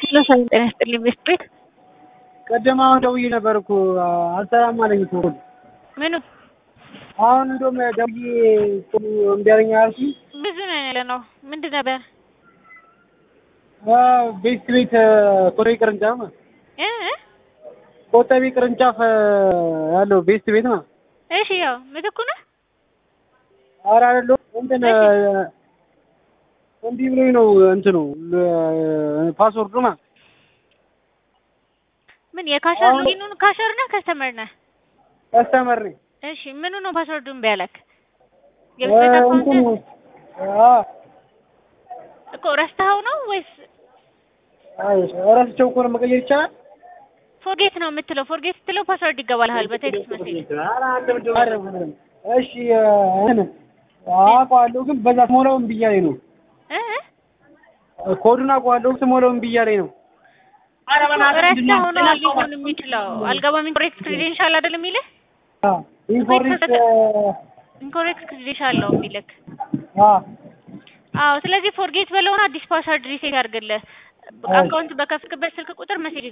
ለሰው ጤና ይስጥልኝ ቤት ቤት ቀደም አሁን ደውዬ ነበር እኮ አልሰራም አለኝ እኮ ምኑ አሁን እንደውም ደውዬ እምቢ አለኝ አልኩኝ። ብዙ ነው ያለ ነው ምንድን ነበር ቤት ቤት ኮተቤ ቅርንጫፍ ነው እ እ ኮተቤ ቅርንጫፍ ያለው ቤት ቤት ነው። እሺ ያው ምትኩ ነህ ኧረ አይደለሁም እንትን እምቢ ብሎኝ ነው እንትኑ ፓስወርዱ ማለት ምን የካሸር አሁን- ሊኑን ካሸር ነህ ከስተመር ነህ ከስተመር ነኝ። እሺ ምኑ ነው ፓስወርዱ እምቢ ያለክ የቤት ቤት አካውንት እንትኑ አዎ እኮ ረስተኸው ነው ወይስ አይ እረስቸው እኮ ነው መቀየር ይቻላል። ፎርጌት ነው የምትለው ፎርጌት ስትለው ፓስወርድ ይገባልሃል በቴክስት ሜሴጅ አይደለም። እሺ እንትን አውቀዋለሁ ግን በዛ ስሞላው እምቢ እያለኝ ነው። እ እ ኮዱን አውቀዋለሁ ስሞላው እምቢ እያለኝ ነው። ረስተኸው ነው ሊሆን የሚችለው አልገባም ኢንኮሬክት ክሬዴንሻል አይደል የሚልህ አዎ ኢንፎርሜት ኢንኮሬክት ክሬዴንሻል ነው የሚልክ አዎ አዎ ስለዚህ ፎርጌት በለውና አዲስ ፓስወርድ ሪሴት ያድርግልህ አካውንት በከፍክበት ስልክ ቁጥር መሴጅ